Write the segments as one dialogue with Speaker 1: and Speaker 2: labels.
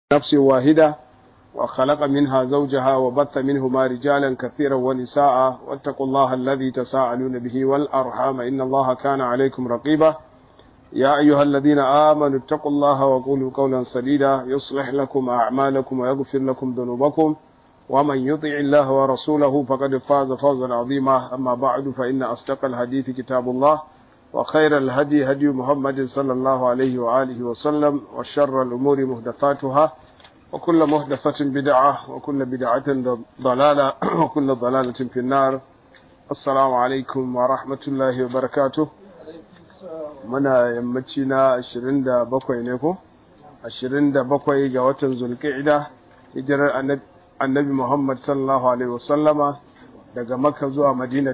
Speaker 1: نفس واحدة وخلق منها زوجها وبث منهما رجالا كثيرا ونساء واتقوا الله الذي تساءلون به والأرحام إن الله كان عليكم رقيبا يا أيها الذين آمنوا اتقوا الله وقولوا قولا سديدا يصلح لكم أعمالكم ويغفر لكم ذنوبكم ومن يطع الله ورسوله فقد فاز فوزا عظيما أما بعد فإن أصدق الحديث كتاب الله وخير الهدي هدي محمد صلى الله عليه وآله وسلم وشر الأمور مهدفاتها وكل مهدفة بدعة وكل بدعة ضلالة وكل ضلالة في النار السلام عليكم ورحمة الله وبركاته muna yammaci na 27 ne ko 27 ga watan zulqa'ida hijirar annabi Muhammad sallallahu alaihi wasallama daga Makka zuwa Madina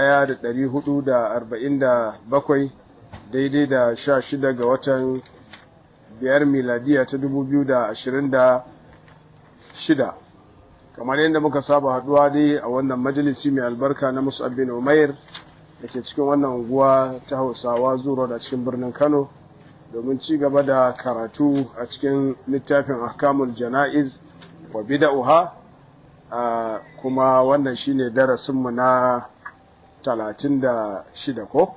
Speaker 1: 1447 daidai da 16 ga watan biyar miladiya ta 2026 kamar yadda muka saba haduwa dai a wannan majalisi mai albarka na Mus'ab bin Umair da ke cikin wannan unguwa ta Hausawa zuwa da cikin birnin Kano domin ci gaba da karatu a cikin littafin Ahkamul Jana'iz wa Bida'uha kuma wannan shine darasinmu na 36 ko?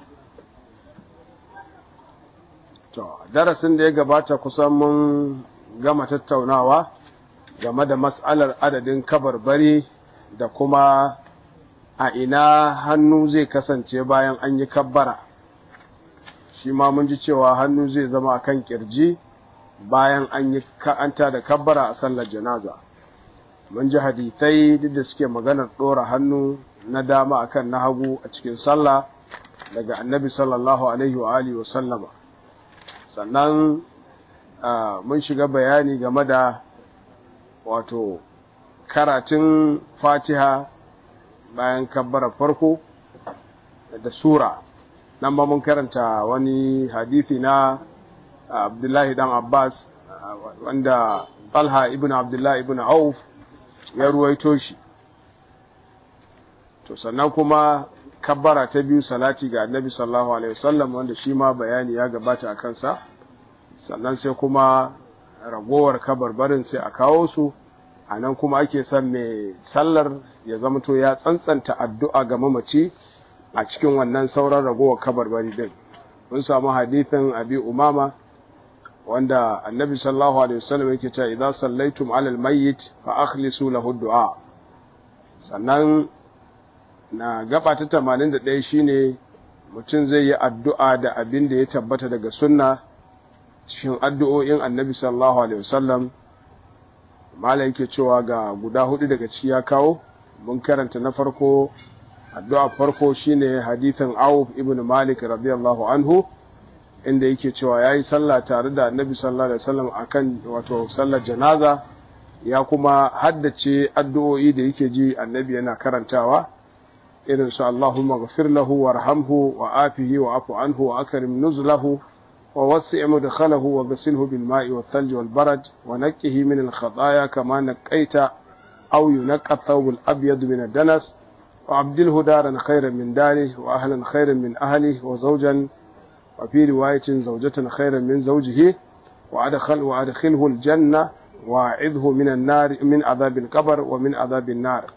Speaker 1: To, darasin da ya gabata kusan mun gama tattaunawa game da mas'alar adadin kabarbari da kuma a ina hannu zai kasance bayan an yi kabbara. Shi ma mun ji cewa hannu zai zama a kan kirji bayan an yi ka'anta da kabbara a sallar janaza. Mun ji hadithai duk da suke maganar ɗora hannu na dama akan na hagu a cikin sallah daga annabi sallallahu alaihi wa alihi wa sallama. sannan mun shiga bayani game da wato karatun fatiha bayan kabbara farko da sura nan ba mun karanta wani hadithi na abdullahi dan abbas wanda talha ibn abdullahi ibn auf ya ruwaito shi to sannan kuma kabbara ta biyu salati ga annabi sallallahu alaihi wasallam wanda shi ma bayani ya gabata a kansa sannan sai kuma ragowar kabarbarin sai a kawo su a nan kuma ake son mai sallar ya zamto ya tsantsanta addu'a ga mamaci a cikin wannan sauran ragowar kabarbari din mun samu hadithin abi umama wanda annabi sallallahu alaihi wasallam yake cewa idan sallaitum alal mayyit fa akhlisu lahu du'a sannan na gaba ta 81 shine mutum zai yi addu'a da abin da ya tabbata daga sunna cikin addu'o'in annabi sallallahu alaihi wasallam malai yake cewa ga guda hudu daga ciki ya kawo mun karanta na farko addu'a farko shine hadithin Auf ibn Malik radiyallahu anhu inda yake cewa yayi sallah tare da annabi sallallahu alaihi wasallam akan wato sallar janaza ya kuma haddace addu'o'i da yake ji annabi yana karantawa irin su Allahumma ghafir lahu warhamhu wa afihi wa afu anhu wa akrim nuzlahu wa wasi' mudkhalahu wa ghasilhu bil ma'i wal thalj wal barad wa naqqihi min al khataaya kama naqaita aw yunqqa thawb al abyad min ad danas wa abdilhu daran khayran min darihi wa ahlan khayran min ahlihi wa zawjan wa fi riwayatin zawjatan khayran min zawjihi wa adkhal wa adkhilhu al janna wa'idhu min an nar min adhab al qabr wa min adhab an nar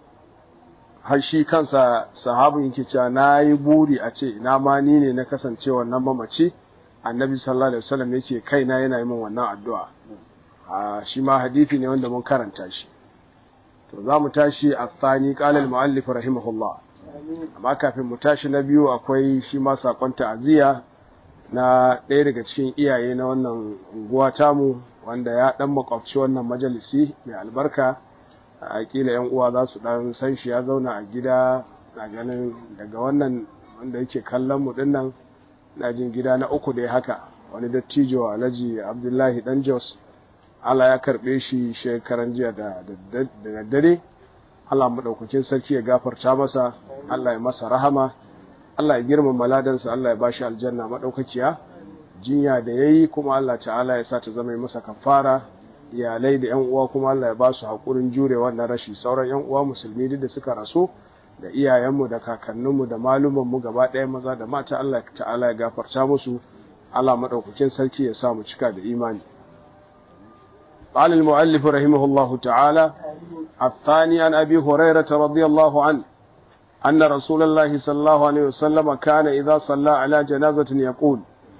Speaker 1: har shi kansa sahabin yake cewa na yi buri a ce ina ma ni ne na kasance wannan mamaci annabi sallallahu alaihi wasallam yake kaina yana yi min wannan addu'a a shi ma hadisi ne wanda mun karanta shi to za mu tashi a tsani qalal muallif rahimahullah amma kafin mu tashi na biyu akwai shi ma sakon ta'aziyya na ɗaya daga cikin iyaye na wannan unguwa tamu wanda ya dan makwabci wannan majalisi mai albarka a kila yan uwa za su dan san shi ya zauna a gida na ganin daga wannan wanda yake kallon mu dinnan na jin gida na uku dai haka wani dattijo alhaji abdullahi dan jos Allah ya karbe shi shekaran jiya da daddare Allah madaukakin sarki ya gafarta masa Allah ya masa rahama Allah ya girmama ladansa Allah ya bashi aljanna madaukakiya jinya da yayi kuma Allah ta'ala ya sa ta zama masa kafara iyalai da yan uwa kuma Allah ya ba su haƙurin jure wannan rashi sauran yan uwa musulmi duk da suka rasu da iyayenmu da kakanninmu da malumanmu gaba ɗaya maza da mata Allah ta'ala ya gafarta musu Allah maɗaukakin sarki ya sa mu cika da imani قال المؤلف رحمه الله تعالى الثاني عن أبي هريرة رضي الله عنه أن رسول الله صلى الله عليه وسلم كان إذا صلى على جنازة يقول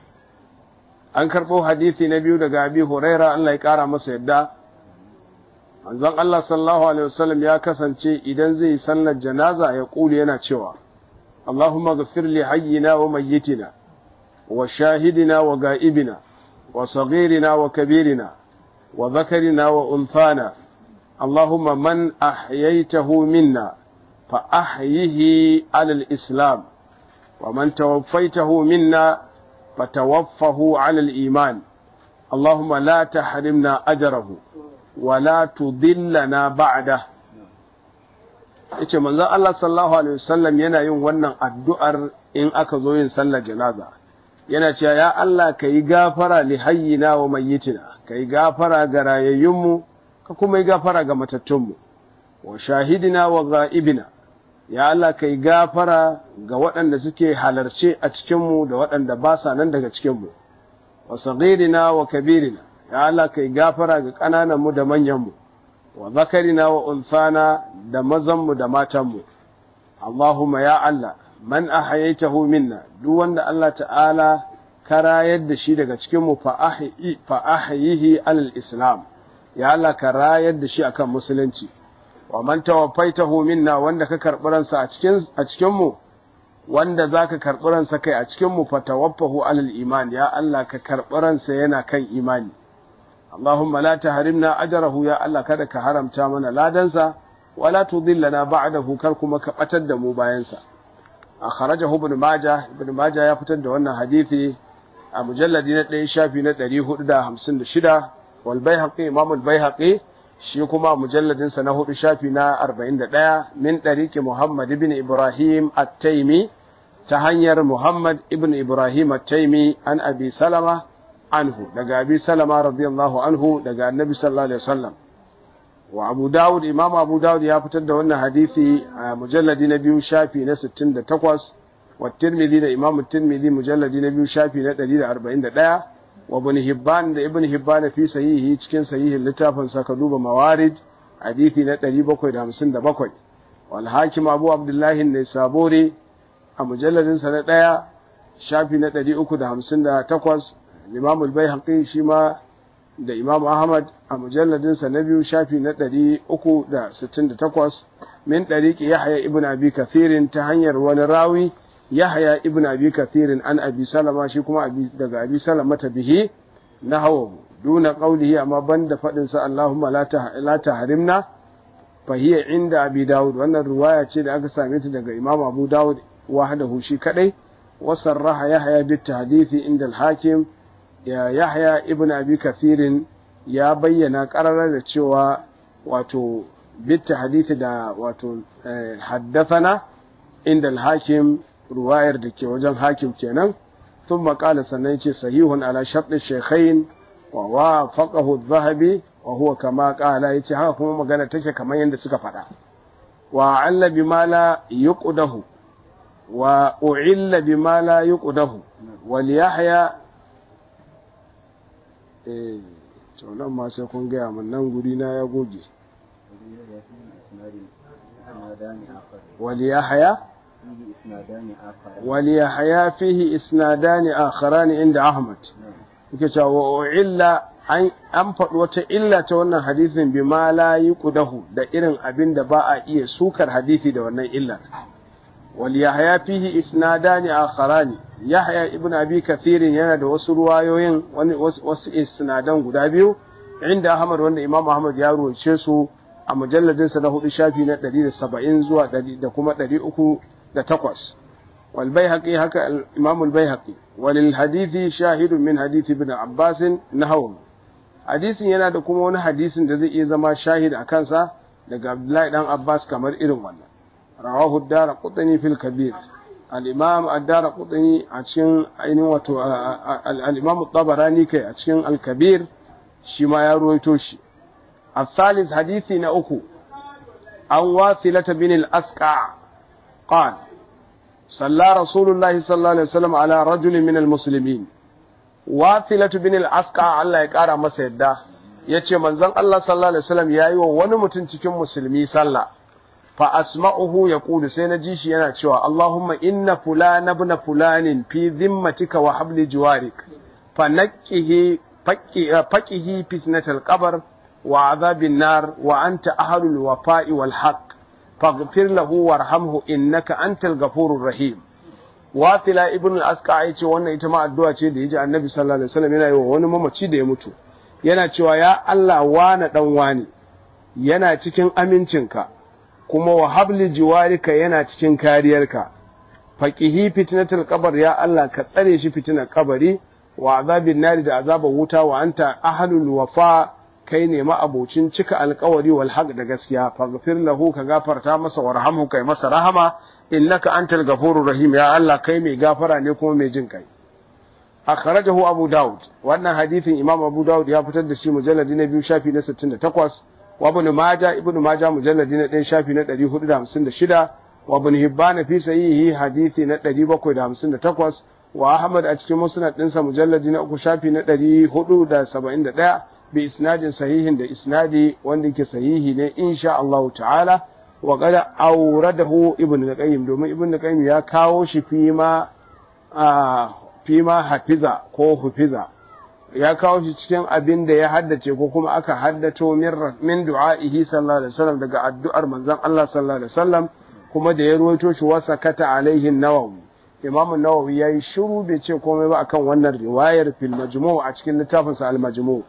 Speaker 1: an karɓo hadithi na biyu daga abi huraira Allah ya ƙara masa yadda manzon Allah sallallahu alaihi wasallam ya kasance idan zai sallar janaza ya ƙuli yana cewa Allahumma ghafir li hayyina wa mayyitina wa shahidina wa ga'ibina wa saghirina wa kabirina wa dhakarina wa unthana Allahumma man ahyaytahu minna fa ahyihi ala al-islam wa man tawaffaytahu minna فتوفه على الإيمان اللهم لا تحرمنا أجره ولا تضلنا بعده yace manzon Allah sallallahu alaihi wasallam yana yin wannan addu'ar in aka zo yin sallar janaza yana cewa ya Allah kai gafara li hayyina wa mayyitina kai gafara ga rayayyunmu ka kuma yi gafara ga matattunmu wa shahidina wa ghaibina ya Allah kai gafara ga waɗanda suke halarce a cikinmu da waɗanda ba sa nan daga cikinmu, wa sagirina wa kabirina, ya Allah kai gafara ga ƙanananmu da manyanmu, wa zakarina wa unfana da mazanmu da matanmu. Allahumma ya Allah, man ahayaitahu minna, duk wanda Allah ta'ala ka rayar da shi daga cikinmu fa ahayihi alal Islam, ya Allah ka rayar da shi akan musulunci. wa man tawaffaitahu minna wanda ka karɓi ransa a cikin a cikin mu wanda zaka karɓi ransa kai a cikin mu fatawaffahu alal iman ya Allah ka karɓi ransa yana kan imani Allahumma la tahrimna ajrahu ya Allah kada ka haramta mana ladansa wala tudillana ba'dahu kar kuma ka batar da mu bayan sa akhrajahu ibn majah ibn majah ya fitar da wannan hadisi a mujalladi na 1 shafi na 456 wal baihaqi imam al baihaqi shi kuma mujalladinsa na hudu shafi na arba'in da ɗaya min ɗariki Muhammad ibn Ibrahim at-Taimi ta hanyar Muhammad ibn Ibrahim at-Taimi an Abi Salama anhu daga Abi Salama radiyallahu anhu daga Annabi sallallahu alaihi wasallam wa Abu Dawud Imam Abu Dawud ya fitar da wannan hadisi a mujalladi na biyu shafi na 68 wa Tirmidhi da Imam Tirmidhi mujalladi na biyu shafi na 141 wa ibn Hibban da ibn Hibban fi sahihi cikin sahihin littafin sa ka duba mawarid hadisi na 757 wal hakim Abu Abdullah an-Nisaburi a mujalladin sa na daya shafi na 358 Imam al-Baihaqi shi ma da Imam Ahmad a mujalladin sa na biyu shafi na 368 min dariqi Yahya ibn Abi Kathirin ta hanyar wani rawi Yahya ibn Abi Kathirin an Abi Salama shi kuma daga Abi Salama ta bihi na hawa duna qaulihi amma banda fadin sa Allahumma la la tahrimna fa hiya inda Abi Dawud wannan riwaya ce da aka same ta daga Imam Abu Dawud wahdahu shi kadai wa sarraha Yahya bit tahdithi inda al-Hakim ya Yahya ibn Abi Kathirin ya bayyana qararar da cewa wato bit tahdithi da wato haddathana inda al-Hakim ruwayar da ke wajen hakim kenan sun makala sannan ce sahihun ala sharɗin shekhain wa wa faƙahu zahabi wa huwa kama ƙala ya ce haka kuma magana take kamar yadda suka faɗa wa alla bi ma la yuqdahu wa u'illa bi ma la yuqdahu wal yahya eh to nan ma sai kun gaya min nan guri na ya goge wal yahya وليحيى فيه إسنادان آخران عند أحمد yake wa illa an an faɗi wata illa ta wannan hadisin bi ma la yuqdahu da irin abin da ba a iya sukar hadisi da wannan illa wal yahya fihi isnadani akharani yahya ibn abi kathir yana da wasu ruwayoyin wani wasu isnadan guda biyu inda ahmad wanda imam ahmad ya ruwace su a mujalladin sa na hudu shafi na 170 zuwa 100 da kuma 308 والبيهقي هكا الإمام البيهقي وللحديث شاهد من حديث ابن عباس نحوه hadisin yana da kuma wani hadisin da zai iya zama shahid a kansa daga Abdullahi dan Abbas kamar irin wannan rawahu ad-dara qutni fil kabir al-imam ad-dara qutni a cikin ainihin wato al-imam tabarani kai a cikin al-kabir shi ma ya ruwaito shi الثالث حديثي نأكو عن واثلة بن الأسقع قال صلى رسول الله صلى الله عليه وسلم على رجل من المسلمين واثلة بن الأسقع الله يقارى مسيدة yace manzon Allah sallallahu alaihi wasallam yayi wa wani mutum cikin musulmi sallah fa asma'uhu yaqulu sai na ji shi yana cewa Allahumma inna fulana ibn fulanin fi dhimmatika wa habli jiwarik fa naqqihi faqihi fitnatal qabr wa adhabin nar wa anta ahlul wafa'i wal haqq faghfir lahu warhamhu innaka antal ghafurur rahim Wasila ibn al-Asqa ya ce wannan ita ma addu'a ce da yaji Annabi sallallahu alaihi wasallam yana yi wa wani mamaci da ya mutu yana cewa ya Allah wana dan wani yana cikin amincinka kuma wa habli jiwarika yana cikin kariyarka faqihi fitnatul qabr ya Allah ka tsare shi fitnar kabari wa azabin nari da azabar wuta wa anta ahlul wafa kai ne ma'abocin cika alkawari wal haq da gaskiya faghfir lahu ka gafarta masa warhamhu kai masa rahama innaka antal ghafurur rahim ya Allah kai mai gafara ne kuma mai jin kai akhrajahu abu daud wannan hadithin imam abu daud ya fitar da shi mujalladi na biyu shafi na 68 wa ibn maja ibn maja mujalladi na 1 shafi na 456 wa ibn hibban fi sahihi hadithi na 758 wa ahmad a cikin musnad dinsa mujalladi na 3 shafi na 471 bi isnadin sahihin da isnadi wanda yake sahihi ne insha Allah ta'ala wa qad awradahu ibn al-qayyim domin ibn al-qayyim ya kawo shi fi ma fi ma hafiza ko hufiza ya kawo shi cikin abin da ya haddace ko kuma aka haddato min min du'a'ihi sallallahu alaihi wasallam daga addu'ar manzon Allah sallallahu alaihi wasallam kuma da ya ruwaito shi wasa kata alaihi nawawi imamu nawawi yayi shiru bai ce komai ba akan wannan riwayar fil majmu' a cikin littafinsa al majmu'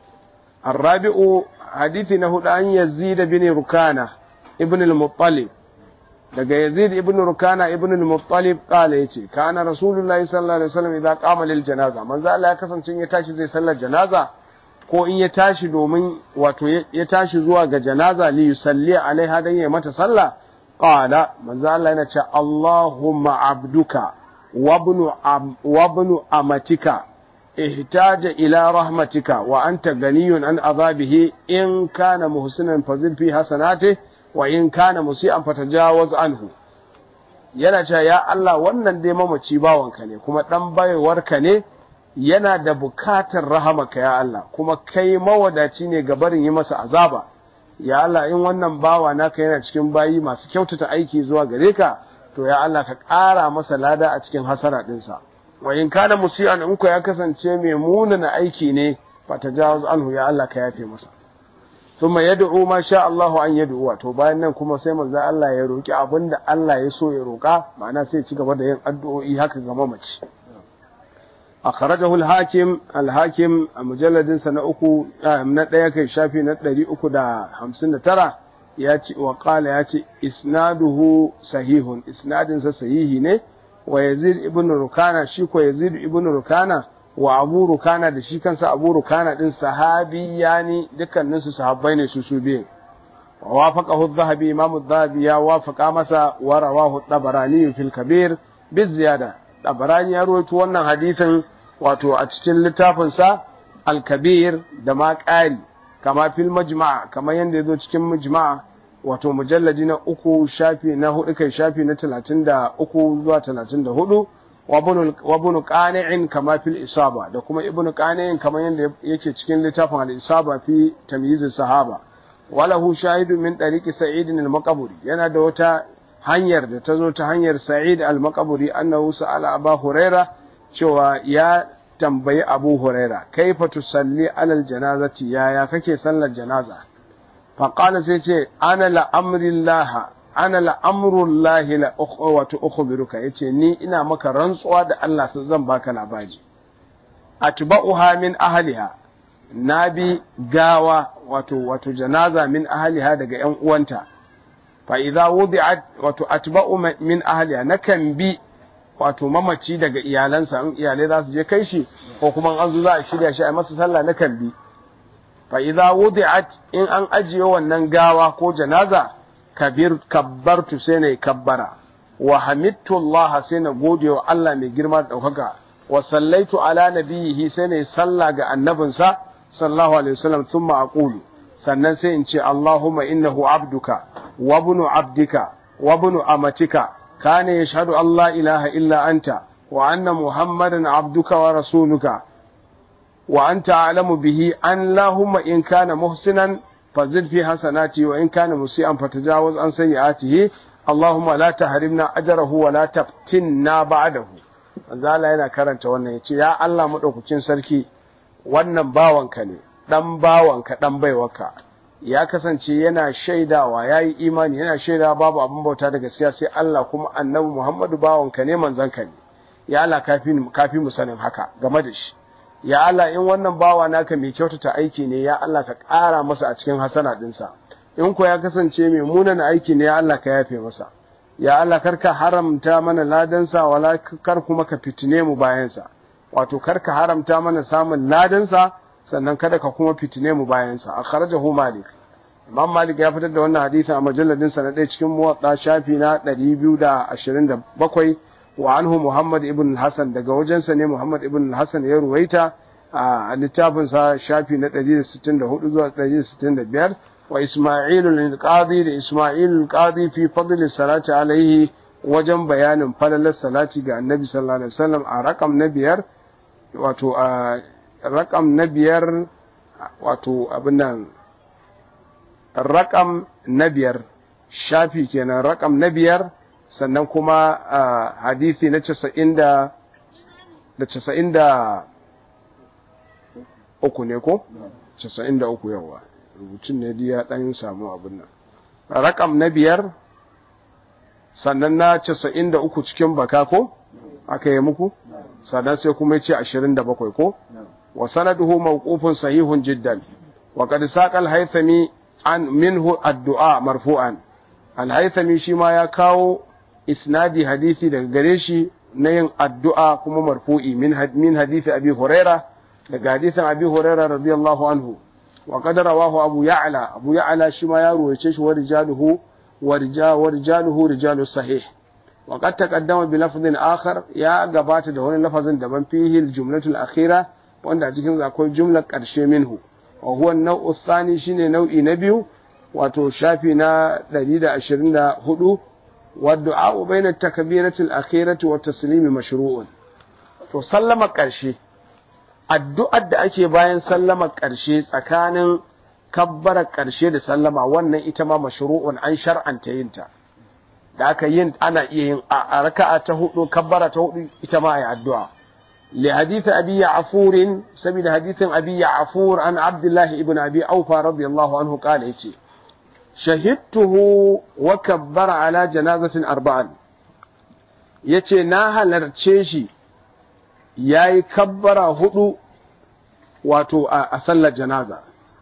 Speaker 1: الرابع حديث نهود أن يزيد بن ركانة ابن المطلب daga Yazid ibn Rukana ibn al-Muttalib kala yace kana Rasulullahi sallallahu alaihi wasallam idan qama lil janaza manzo Allah ya kasance ya tashi zai sallar janaza ko in ya tashi domin wato ya tashi zuwa ga janaza li yusalli alaiha dan ya mata sallah qala manzo Allah yana ce Allahumma abduka wa ibnu wa ibnu amatika احتاج إلى رحمتك وأنت غني عن عذابه إن كان محسنا فزد في حسناته وإن كان مسيئا فتجاوز عنه yana cewa ya Allah wannan dai mamaci bawanka ne kuma dan baiwarka ne yana da bukatar rahamaka ya Allah kuma kai mawadaci ne ga barin yi masa azaba ya Allah in wannan bawa naka yana cikin bayi masu kyautata aiki zuwa gare ka to ya Allah ka ƙara masa lada a cikin hasara ɗinsa. wa in kana musi'an in ku ya kasance mai munana aiki ne fa tajawaz anhu ya Allah ka yafe masa thumma yad'u ma sha Allahu an yad'u to bayan nan kuma sai manzo Allah ya roki abinda Allah ya so ya roka ma'ana sai ci gaba da yin addu'o'i haka ga mamaci akhrajahu al-hakim al-hakim a mujalladin sa na uku na daya kai shafi na 359 ya ce wa qala ya ce isnaduhu sahihun isnadin sa sahihi ne wa Yazid ibn Rukana shi ko Yazid ibn Rukana wa Abu Rukana da shi kansa Abu Rukana din sahabi yani dukkanin su sahabbai ne su su biyu wa wafaqahu adh-Dhahabi Imam adh-Dhahabi ya wafaqa masa wa rawahu at-Tabarani fil Kabir bi ziyada Tabarani ya rawaito wannan hadisin wato a cikin littafin sa Al-Kabir da ma ƙari kama fil Majma' kamar yanda yazo cikin Majma' wato mujalladi na uku shafi na hudu kai shafi na talatin da uku zuwa talatin da hudu wa bunu qani'in kama fil isaba da kuma ibnu qani'in kamar yadda yake cikin littafin al isaba fi tamyiz sahaba walahu shahidu min tariqi sa'id al maqburi yana da wata hanyar da ta zo ta hanyar sa'id al maqburi annahu sa'ala aba huraira cewa ya tambayi abu huraira kaifa tusalli alal janazati yaya kake sallar janaza faƙala sai ce ana la'amrin laha ana la'amrun lahi la wato ukhbiruka yace ni ina maka rantsuwa da Allah sun zan baka labari atba'uha min ahliha nabi gawa wato wato janaza min ahliha daga ƴan uwanta fa idza wudi'at wato atba'u min ahliha nakan bi wato mamaci daga iyalansa in iyalai za su je kai shi ko kuma an zo za a shirya shi a masa sallah nakan bi fa idza wudi'at in an ajiye wannan gawa ko janaza kabir kabbartu sai na kabbara wa hamidtu Allah sai na gode wa Allah mai girma da daukaka wa sallaitu ala nabiyhi sai na salla ga annabinsa sallallahu alaihi wasallam thumma aqulu sannan sai in ce Allahumma innahu abduka wa ibnu abdika wa ibnu amatika kana yashhadu an la ilaha illa anta wa anna muhammadan abduka wa rasuluka wa anta a'lamu bihi an lahumma in kana muhsinan fazid fi hasanati wa in kana musian fatajawaz an sayyi'atihi Allahumma la tahrimna ajrahu wa la taftinna ba'dahu manzo Allah yana karanta wannan yace ya Allah madaukakin sarki wannan bawanka ne dan bawanka dan baiwarka ya kasance yana shaidawa yayi imani yana shaidawa babu abin bauta da gaskiya sai Allah kuma annabi Muhammadu bawanka ne manzanka ne ya Allah kafi kafi mu sanin haka game da shi ya Allah in wannan bawa naka mai kyautata aiki ne ya Allah ka ƙara masa a cikin hasana dinsa in ko ya kasance mai munana aiki ne ya Allah ka yafe masa ya Allah karka haramta mana ladansa wala kar kuma ka fitine mu bayansa wato karka haramta mana samun ladansa sannan kada ka kuma fitine mu bayansa akhrajahu malik imam malik ya fitar da wannan hadisi a majalladin sa na ɗaya cikin muwatta shafi na 227 wa anhu muhammad ibn hasan daga wajensa ne muhammad ibn hasan ya ruwaita a littafin sa shafi na 164 zuwa 165 wa isma'il al-qadi da isma'il al-qadi fi fadl salati alaihi wajen bayanin falalar salati ga annabi sallallahu alaihi wasallam a rakam na biyar wato a rakam na biyar wato abin nan rakam na biyar shafi kenan rakam na biyar sannan kuma hadisi na casa'in da da casa'in da uku ne ko? casa'in da uku yawa rubutun ne ya ɗan samu abin nan rakam na biyar sannan na casa'in da uku cikin baka ko? aka yi muku? sannan sai kuma ya ce ashirin da bakwai ko? wa sanaduhu mawqufun sahihun jiddan wa qad saqa al-haythami an minhu addu'a marfu'an al-haythami shi ma ya kawo isnadi hadisi daga gare shi na yin addu'a kuma marfu'i min min hadisi abi huraira daga hadisin abi huraira radiyallahu anhu wa qad rawahu abu ya'la abu ya'la shi ma ya ruwaice shi wa rijaluhu wa rijaluhu rijalus sahih wa qad taqaddama bi lafdhin akhar ya gabata da wani lafazin daban fihi al-jumlatul akhira wanda a cikin akwai jumlar ƙarshe minhu wa huwa nau'u thani shine nau'i na biyu wato shafi na 124 wa du'a bayna at-takbirati al-akhirati wa taslimi mashru'un to sallama ƙarshe addu'ar da ake bayan sallama ƙarshe tsakanin kabbara ƙarshe da sallama wannan ita ma mashru'un an shar'anta yin ta da aka yin ana iya yin a raka'a ta hudu kabbara ta hudu ita ma ayi addu'a لحديث أبي يعفور سبيل حديث أبي يعفور عن عبد الله ابن أبي أوفى رضي الله عنه قال إيتي شهدته وكبر على جنازة أربعا yace na halarce shi ya yi kabbara hudu wato a sallar janaza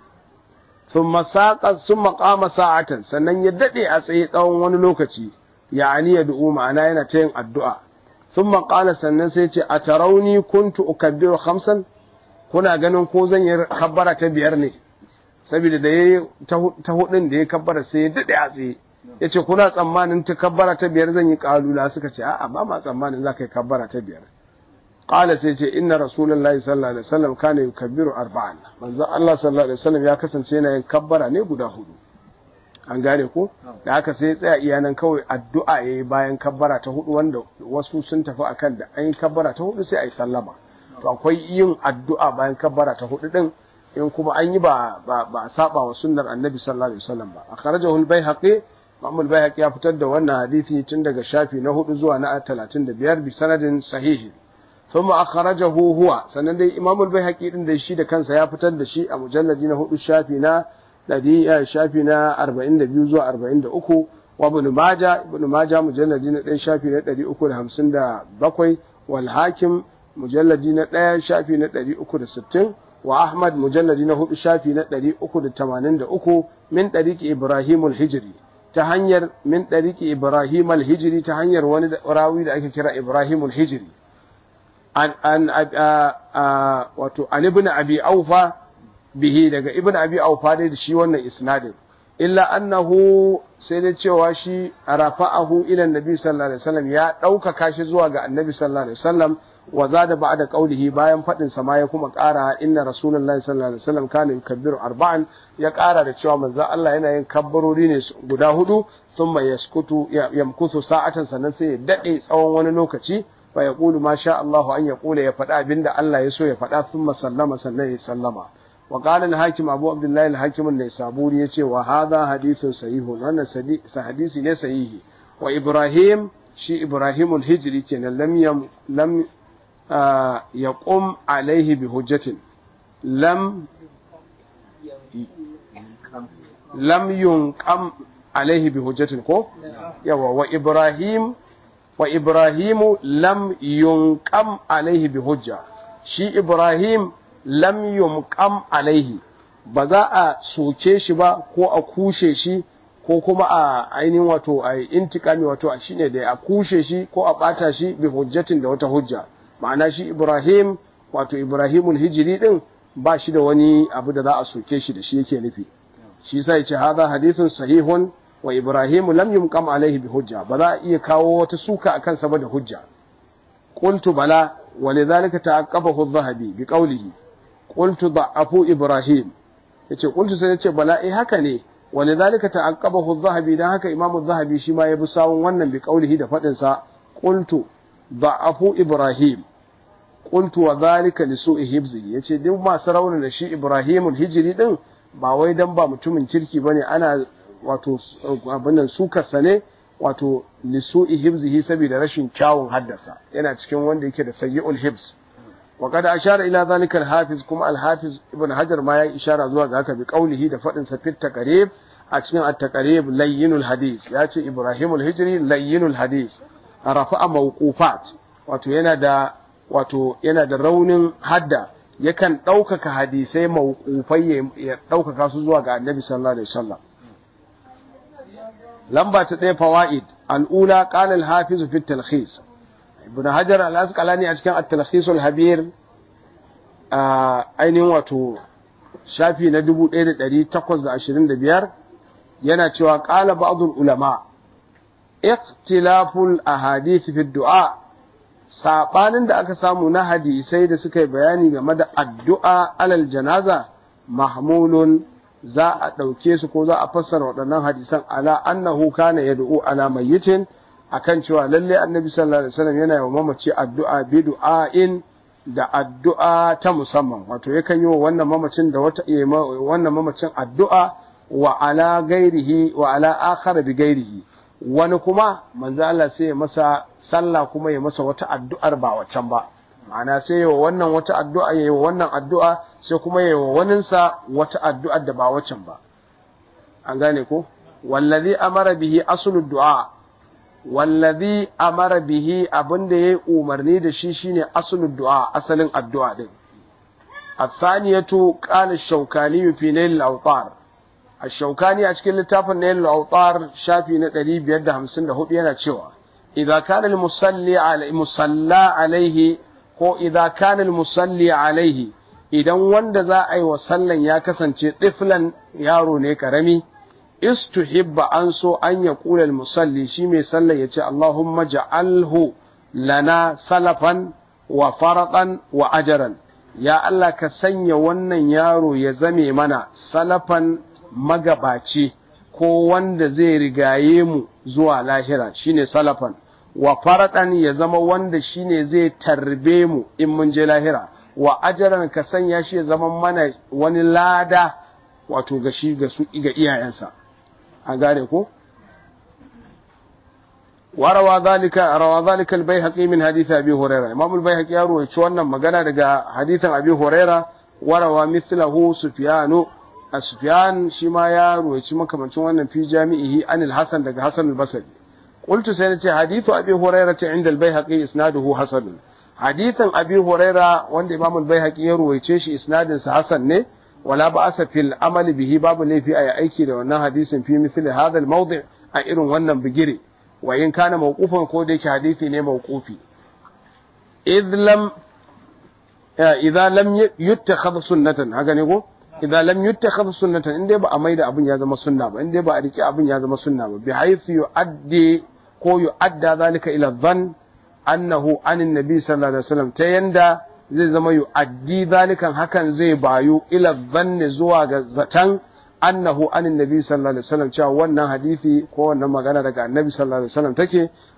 Speaker 1: sun maƙama sa'atan sannan ya daɗe a tsaye tsawon wani lokaci ya ya du'u ma'ana yana ta yin addu'a ثم قال sannan sai ce a tarauni kuntu ukabbiru khamsan kuna ganin ko zan yi kabbara ta biyar ne saboda da yayi ta hudun da ya kabbara sai ya dade a tsaye yace kuna tsammanin ta kabbara ta biyar zan yi kalula suka ce a'a ba ma tsammanin za ka yi kabbara ta biyar qala sai ce inna rasulullahi sallallahu alaihi wasallam kana yukabbiru arba'an manzo Allah sallallahu alaihi wasallam ya kasance yana yin kabbara ne guda hudu an gane ko da haka sai tsaya iyanan kawai addu'a yayi bayan kabbara ta hudu wanda wasu sun tafi akan da an yi kabbara ta hudu sai a yi sallama to akwai yin addu'a bayan kabbara ta hudu din in kuma an yi ba ba ba saba wa sunnar annabi sallallahu alaihi wasallam ba akhrajahu al-baihaqi Imam al-Baihaqi ya fitar da wannan hadisi tun daga shafi na hudu zuwa na 35 bi sanadin sahihi thumma akhrajahu huwa sannan dai Imam al-Baihaqi din da shi da kansa ya fitar da shi a mujalladi na hudu shafi na ɗari shafi na arba'in da biyu zuwa arba'in da uku wa ibn maja ibn maja mujalladi na ɗaya shafi na ɗari uku da hamsin da bakwai wal hakim mujalladi na ɗaya shafi na ɗari uku da sittin wa ahmad mujalladi na hudu shafi na ɗari uku da tamanin da uku min ɗariki ibrahim al-hijri ta hanyar min ɗariki ibrahim al-hijri ta hanyar wani rawi da ake kira ibrahim al-hijri an an wato an ibn abi aufa bihi daga ibn abi aufa dai da shi wannan isnadin illa annahu sai da cewa shi rafa'ahu ila annabi sallallahu alaihi wasallam ya ɗaukaka shi zuwa ga annabi sallallahu alaihi wasallam wa zada ba'da qawlihi bayan fadin sa ma ya kuma ƙara inna rasulullahi sallallahu alaihi wasallam kana yukabbiru arba'an ya ƙara da cewa manzo Allah yana yin kabbarori ne guda hudu thumma yaskutu yamkutu sa'atan sannan sai ya dade tsawon wani lokaci fa yaqulu ma sha Allah an yaqula ya faɗa abinda Allah ya so ya faɗa thumma sallama sannan ya sallama wa qala al-hakim Abu Abdullah al-Hakim an-Naisaburi yace wa hadha hadithun sahihun wannan hadisi ne sahihi wa Ibrahim shi Ibrahim al-Hijri kenan lam yam lam yaqum alaihi bi hujjatin lam lam yunqam alaihi bi hujjatin ko yawa wa Ibrahim wa Ibrahimu lam yunqam alaihi bi hujja shi Ibrahim lam yunqam alaihi ba za a soke shi ba ko a kushe shi ko kuma a ainihin wato a intikami wato a shine da a kushe shi ko a bata shi bi hujjatin da wata hujja ma'ana shi Ibrahim wato Ibrahimul hijiri din ba shi da wani abu da za a soke shi da shi yake nufi shi sai ce hadha hadithun sahihun wa Ibrahim lam yumqam alaihi bi hujja ba za a iya kawo wata suka akan sa ba da hujja qultu bala wa lidhalika ta'aqqabahu adh-dhahabi bi qawlihi qultu da'afu Ibrahim yace qultu sai yace bala eh haka ne wa lidhalika ta'aqqabahu adh-dhahabi dan haka Imam adh-dhahabi shi ma ya bi sawun wannan bi qawlihi da fadin sa qultu da'afu Ibrahim qultu wa dhalika li su'i hibzi yace duk masu rauna da shi Ibrahimul hijri din ba wai dan ba mutumin kirki bane ana wato abinnan sukarsa ne wato lisu'i hibzihi saboda rashin kyawun haddasa yana cikin wanda yake da sayyi'ul hibs wa kada ashara ila zalika al-hafiz kuma al-hafiz ibn hajar ma ya ishara zuwa ga haka bi qaulihi da fadin sa fit taqrib a cikin at-taqrib layyinul hadis ya ce ibrahimul hijri layyinul hadis rafa'a mawqufat wato yana da wato yana da raunin hadda yakan ɗaukaka hadisai mawqufai ya ɗaukaka su zuwa ga annabi sallallahu alaihi wasallam lamba ta ɗaya fawaid al'ula qala al-hafiz fi at-talkhis ibn hajar al-asqalani a cikin at-talkhis al-habir ainihin wato shafi na 1825 yana cewa qala ba'd ulama ikhtilaful ahadith fi du'a sabanin da aka samu na hadisai da suka yi bayani game da addu'a alal janaza mahmulun za a ɗauke su ko za a fassara waɗannan hadisan ala annahu kana yad'u ala mayyitin akan cewa lalle annabi sallallahu alaihi wasallam yana yawan mamaci addu'a bi du'ain da addu'a ta musamman wato yakan yi wa wannan mamacin da wata wannan mamacin addu'a wa ala gairihi wa ala akhar bi gairihi wani kuma manzo Allah sai ya masa sallah kuma ya masa wata addu'ar ba wacan ba ma'ana sai ya wannan wata addu'a ya yi wannan addu'a sai kuma ya yi waninsa wata addu'ar da ba wacan ba an gane ko wallazi amara bihi aslud du'a wallazi amara bihi abinda yayi umarni da shi shine aslud du'a asalin addu'a din الثانية قال الشوكاني في نيل الأوطار الشوكاني أشكل لتافن نيل الأوطار شافي نتري بيد همسن له بينا تشوى إذا كان المصلي على مصلى عليه ko idza kana musalli alaihi idan wanda za a yi wa sallan ya kasance tiflan yaro ne karami istuhibba an so an ya kula musalli shi mai sallan ya ce Allahumma ja'alhu lana salafan wa faratan wa ajaran ya Allah ka sanya wannan yaro ya zame mana salafan magabaci ko wanda zai rigaye mu zuwa lahira shine salafan wa faraɗan ya zama wanda shine zai tarbe mu in mun je lahira wa ajaran ka sanya shi ya zama mana wani lada wato ga shi ga su ga iyayensa an gane ko warawa zalika rawa zalika al-baihaqi min hadith abi hurairah imam al-baihaqi ya rawaito wannan magana daga hadithan abi hurairah warawa mithlahu sufyanu sufyan shi ma ya rawaito makamancin wannan fi jami'ihi anil hasan daga hasan al-basri قلت سنتي حديث أبي هريرة عند البيهقي إسناده حسن حديث أبي هريرة وند إمام البيهقي يروي تشيش إسناد حسن نه ولا بأس في العمل به باب لي في أي أيكي لو حديث في مثل هذا الموضع أئر ونن بجري وإن كان موقوفا كوديك حديثي نه موقوفي إذ لم إذا لم يتخذ سنة هكذا نقول idza lam yuttakhadh sunnatan in dai ba a maida abin ya zama sunna ba in dai ba a rike abin ya zama sunna ba bi haythu yu'addi ko yu'adda zalika ila dhann annahu anin nabi sallallahu alaihi wasallam ta yanda zai zama yu'addi zalikan hakan zai bayu ila dhann zuwa ga zatan annahu anin nabi sallallahu alaihi wasallam cewa wannan hadisi ko wannan magana daga annabi sallallahu alaihi wasallam take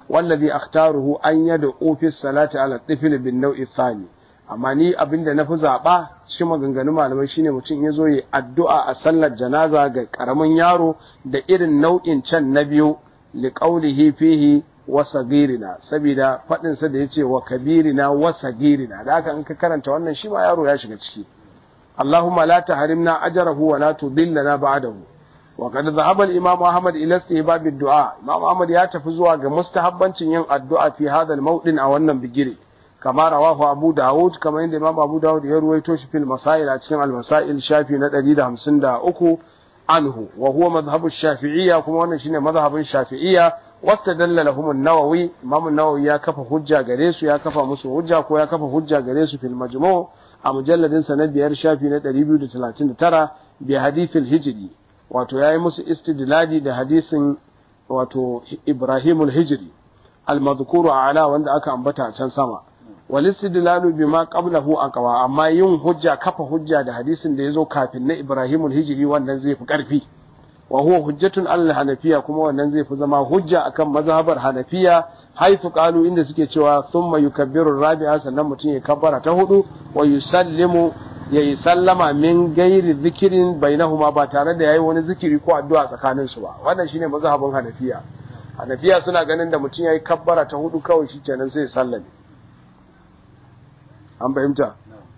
Speaker 1: wallazi akhtaruhu an yad'u fi salati ala tifl bin naw'i thani amma ni abinda na fi zaɓa cikin maganganun malamai shine mutum ya zo yi addu'a a sallar janaza ga ƙaramin yaro da irin nau'in can na biyu li qawlihi fihi wa sagirina saboda faɗin sa da yace wa kabirina wa sagirina da haka in ka karanta wannan shi ma yaro ya shiga ciki Allahumma la tahrimna ajrahu wa la tudillana ba'dahu wa qad dhahaba al-imam Ahmad ila istihbab ad-du'a Imam Ahmad ya tafi zuwa ga mustahabbancin yin addu'a fi hadha al-mawdin a wannan bigire kama rawahu Abu Dawud kama inda Imam Abu Dawud ya ruwaito shi fil masail a cikin al-masail shafi na 153 anhu wa huwa madhhabu shafi'iyya kuma wannan shine madhhabin shafi'iyya wastadalla lahum an-nawawi Imam an-Nawawi ya kafa hujja gare su ya kafa musu hujja ko ya kafa hujja gare su fil majmu' a mujalladin sa na biyar shafi na 239 bi hadithil hijri wato yayi musu istidlali da hadisin wato Ibrahimul hijri al-madhkuru ala wanda aka ambata can sama walistidlalu bima qablahu aqwa amma yin hujja kafa hujja da hadisin da yazo kafin na Ibrahimul hijri wannan zai fi karfi wa huwa hujjatun al hanafiya kuma wannan zai fi zama hujja akan mazhabar hanafiya haifu qalu inda suke cewa thumma yukabbiru rabi'a sannan mutum ya kabbara ta hudu wa yusallimu ya yi sallama min gairi zikirin bainahuma ba tare da yayi wani zikiri ko addu'a tsakanin su ba wannan shine mazhabin hanafiya hanafiya suna ganin da mutum yayi kabbara ta hudu kawai shikenan sai ya sallame an fahimta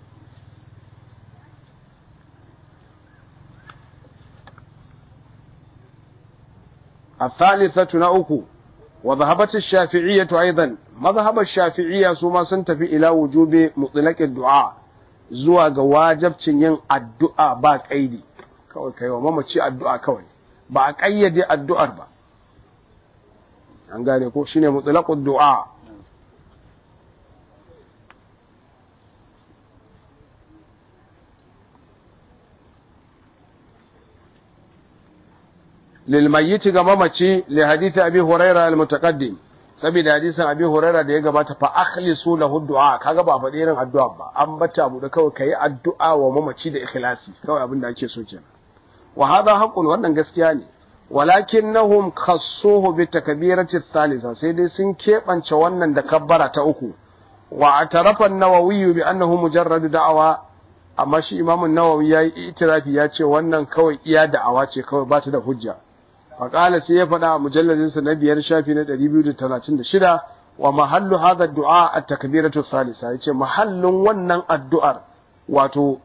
Speaker 1: الثالثة نأكو وذهبت الشافعية أيضا مذهب الشافعية ثم سنتفي إلى وجوب مطلق الدعاء zuwa ga wajabcin yin addu'a ba ƙaidi kawai kai wa mamaci addu'a kawai ba a ƙayyade addu'ar ba an gane ko shine mutlaqud du'a lil mayyit ga mamaci li hadith abi hurairah al mutaqaddim saboda hadisin abi huraira da ya gabata fa akhlisu lahu du'a kaga ba faɗi irin addu'a ba an bata abu da kawai kai addu'a wa mamaci da ikhlasi kawai abin da ake so kenan wa hadha haqqun wannan gaskiya ne walakinnahum khassuhu bi takbirati thalitha sai dai sun kebance wannan da kabbara ta uku wa atarafa an-nawawi bi annahu mujarrad da'awa amma shi imam an-nawawi yayi itirafi ya ce wannan kawai iya da'awa ce kawai ba ta da hujja faƙala sai ya faɗa a mujalladinsa na biyar shafi na ɗari biyu da talatin da shida wa mahallu hadha du'a a takbiratu salisa yace mahallin wannan addu'ar wato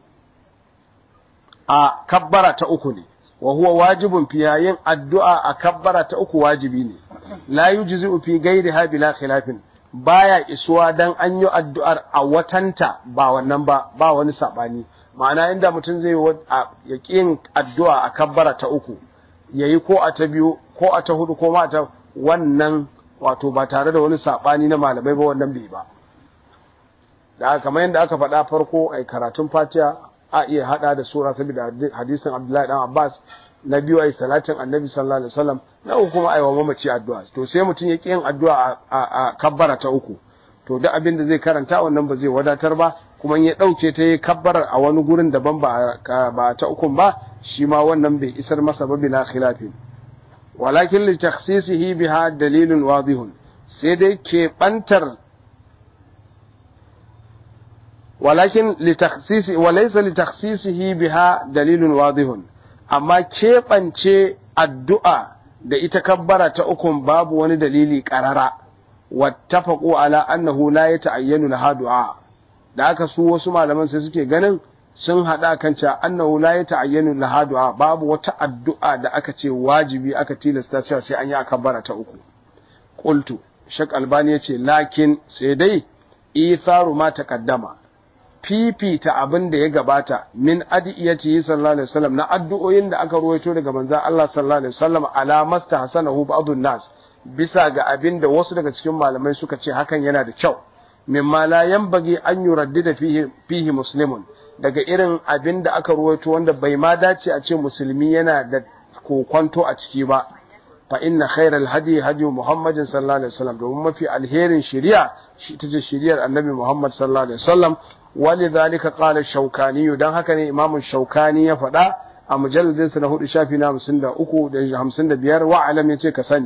Speaker 1: a kabbara ta uku ne wa huwa wajibun fi yin addu'a a kabbara ta uku wajibi ne la yujzi'u fi ghairiha bila khilafin baya isuwa dan an yi addu'ar a watanta ba wannan ba ba wani sabani ma'ana inda mutum zai ya yin addu'a a kabbara ta uku ya yi ko a ta biyu ko a ta hudu ko ma ta wannan wato ba tare da wani saɓani na malamai ba wannan bai ba da kamar yadda aka faɗa farko a karatun fatiha a iya haɗa da sura saboda hadisin abdullahi dan abbas na biyu a yi salatin annabi sallallahu alaihi wasallam na uku kuma a yi wa mamaci addu'a to sai mutum ya ƙi yin addu'a a kabbara ta uku to duk abin da zai karanta wannan ba zai wadatar ba kuma ya ɗauke ta yi kabbarar a wani gurin daban ba ta ukun ba shi ma wannan bai isar masa ba bila khilafin walakin li takhsisihi biha dalilun wadihun sai dai ke bantar walakin li takhsisi walaysa li takhsisihi biha dalilun wadihun amma keɓance addu'a da ita kabbara ta ukun babu wani dalili ƙarara wattafaqu ala annahu la yata'ayyanu laha du'a da aka su wasu malaman sai suke ganin sun hada kan cewa annahu la yata'ayyanu laha du'a babu wata addu'a da aka ce wajibi aka tilasta cewa sai an yi akabbara ta uku qultu shak albani yace lakin sai dai itharu ma taqaddama fifita abin da ya gabata min adiyati sallallahu alaihi wasallam na addu'o'in da aka ruwaito daga manzon Allah sallallahu alaihi wasallam ala masta hasanahu ba'dun nas bisa ga abin da wasu daga cikin malamai suka ce hakan yana da kyau mimma la yanbaghi an yuraddida fihi fihi muslimun daga irin abin da aka ruwaito wanda bai ma dace a ce musulmi yana da kokwanto a ciki ba fa inna khairal hadi hadi muhammadin sallallahu alaihi wasallam domin mafi alherin shari'a shi tace shari'ar annabi muhammad sallallahu alaihi wasallam walidhalika qala shaukani dan haka ne imamu shaukani ya faɗa a mujalladin sa na hudu shafi na 53 da 55 wa alam yace ka sani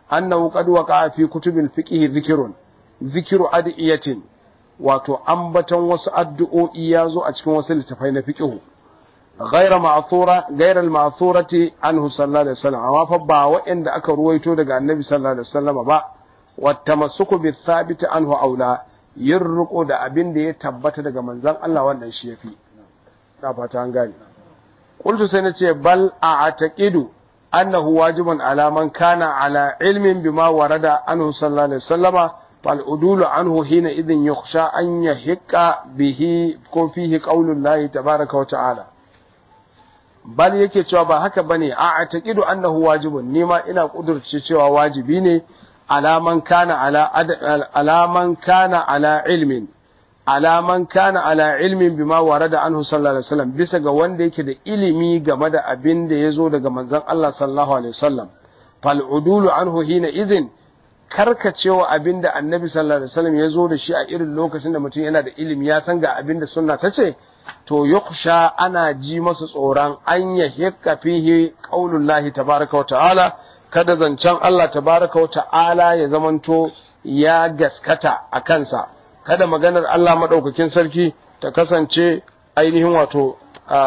Speaker 1: annahu qad waqa'a fi kutubil fiqh dhikrun dhikru adiyatin wato ambaton wasu addu'o'i ya zo a cikin wasu littafai na fiqh غير معثورة غير المعثورة عنه صلى الله عليه وسلم amma fa ba waɗanda aka ruwaito daga annabi sallallahu alaihi wasallam ba wattamassuku bi thabit anhu aula yin riko da abin da ya tabbata daga manzon Allah wannan shi yafi na fata an gane qultu sai nace bal a'taqidu annahu wajibun ala man kana ala ilmin bima warada anhu sallallahu alaihi wasallama fal udulu anhu hina idhin yukhsha an yahiqqa bihi ko fihi qaulullahi tabaaraka wa ta'ala bal yake cewa ba haka bane a ataqidu annahu wajibun nima ina kudurce cewa wajibi ne alaman kana ala alaman kana ala ilmin alaman kana ala ilmin bima warada anhu sallallahu alaihi wasallam bisa ga wanda yake da ilimi game da abin da yazo daga manzon Allah sallallahu alaihi wasallam fal udulu anhu hina izin karkacewa abin da annabi sallallahu alaihi wasallam yazo da shi a irin lokacin da mutum yana da ilimi ya san ga abin da sunna ta ce to yukhsha ana ji masa tsoron an ya hikka fihi qaulullahi tabaraka wa ta'ala kada zancen Allah tabaraka wa ta'ala ya zamanto ya gaskata a kansa kada maganar Allah madaukakin sarki ta kasance ainihin wato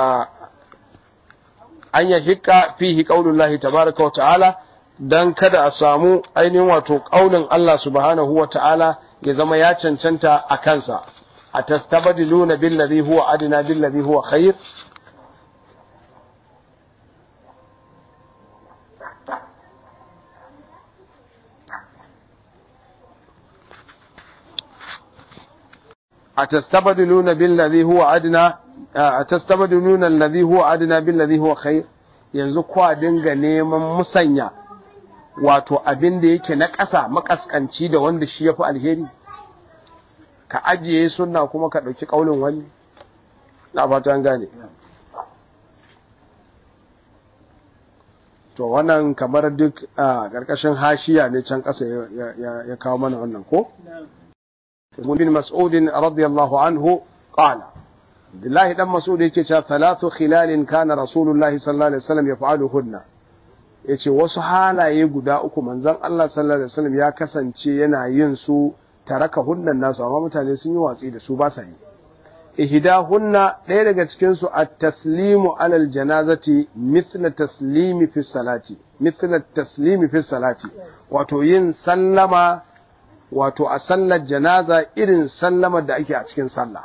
Speaker 1: an ya hikka fihi qaulullahi tabaraka wa ta'ala dan kada a samu ainihin wato qaulin Allah subhanahu wa ta'ala ya zama ya cancanta a kansa أتستبدلون بالذي هو أدنى بالذي هو خير أتستبدلون بالذي هو أدنى أتستبدلون الذي هو أدنى بالذي هو خير yanzu kwa dinga neman musanya wato abin da yake na ƙasa makaskanci da wanda shi ya fi alheri ka ajiye sunna kuma ka ɗauki ƙaunin wani na fatan gane to wannan kamar duk a ƙarƙashin hashiya ne can ƙasa ya kawo mana wannan ko bin mas'udin radiyallahu anhu qala billahi dan mas'ud yake cewa thalathu khilalin kana rasulullahi sallallahu alaihi wasallam yaf'aluhunna yace wasu halaye guda uku manzon Allah sallallahu alaihi wasallam ya kasance yana yin su taraka hunnan nasu amma mutane sun yi watsi da su ba sa yi ihdahunna ɗaya daga cikin su at-taslimu alal janazati mithla taslimi fi salati mithla taslimi fi salati wato yin sallama wato a sallar janaza irin sallamar da ake a cikin sallah